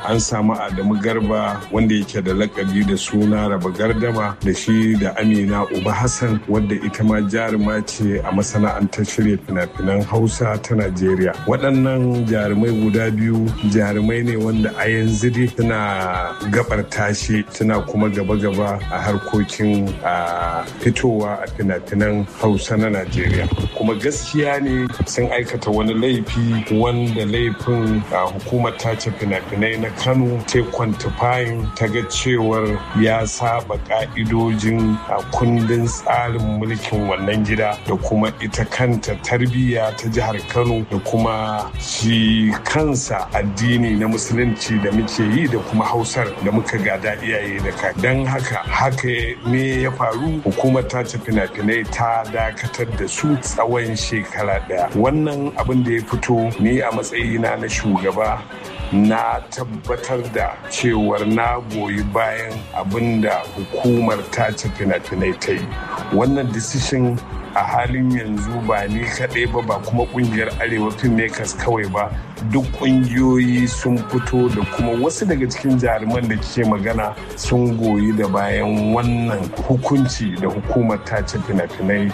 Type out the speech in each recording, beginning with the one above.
an samu adamu garba wanda yake da lakabi da suna raba gardama da shi da amina uba hassan wadda ita ma jaruma ce a masana'antar shirya fina-finan hausa ta najeriya waɗannan jarumai guda biyu jarumai ne wanda a yanzu dai suna gabar tashi suna kuma gaba-gaba a harkokin fitowa a fina-finan hausa na najeriya kuma gaskiya ne sun aikata wani laifi wanda laifin hukumar tace fina-finai na kano ta kwantifayin ta ga cewar ya saba ka'idojin kundin tsarin mulkin wannan gida da kuma ita kanta tarbiyya ta jihar kano da kuma shi kansa addini na musulunci da muke yi da kuma hausar da muka gada iyaye da ka don haka haka ne ya faru hukumar tace fina-finai ta dakatar da su tsawon shekara daya wannan abin da ya fito ni a matsayina na shugaba na tabbatar da cewar na goyi bayan abin da hukumar tace fina-finai ta yi wannan decision a halin yanzu ba ni kaɗai ba ba kuma ƙungiyar arewa filmmakers kawai ba duk ƙungiyoyi sun fito da kuma wasu daga cikin jaruman da ke magana sun goyi da bayan wannan hukunci da hukumar tace fina-finai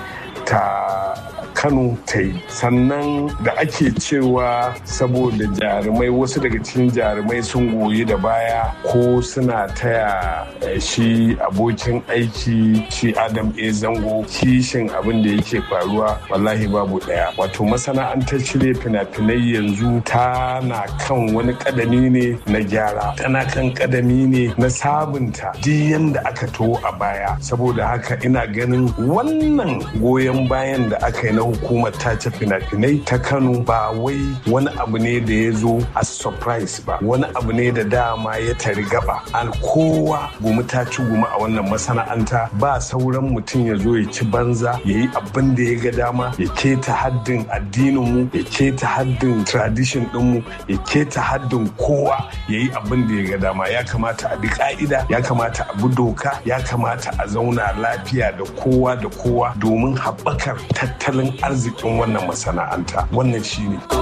ta kano ta yi sannan da ake cewa saboda jarumai wasu daga cikin jarumai sun goyi da baya ko suna taya shi abokin aiki shi adam a zango kishin abin da yake faruwa wallahi babu daya wato masana'antar shirya fina-finai yanzu tana kan wani kadami ne na gyara tana kan kadami ne na sabunta duk yanda aka to a baya saboda haka ina ganin wannan goyon bayan da aka yi na hukumar tace fina-finai ta kano ba wai wani abu ne da ya zo a surprise ba wani abu ne da dama ya tari gaba al kowa gumi ta ci gumi a wannan masana'anta ba sauran mutum ya zo ya ci banza ya yi abin da ya ga dama ya keta haddin addininmu ya keta haddin tradition dinmu ya keta haddin kowa ya yi abin da ya ga dama ya kamata a bi ka'ida ya kamata a bi doka ya kamata a zauna lafiya da kowa da kowa domin haɓakar tattalin arzikin wannan masana'anta wannan shine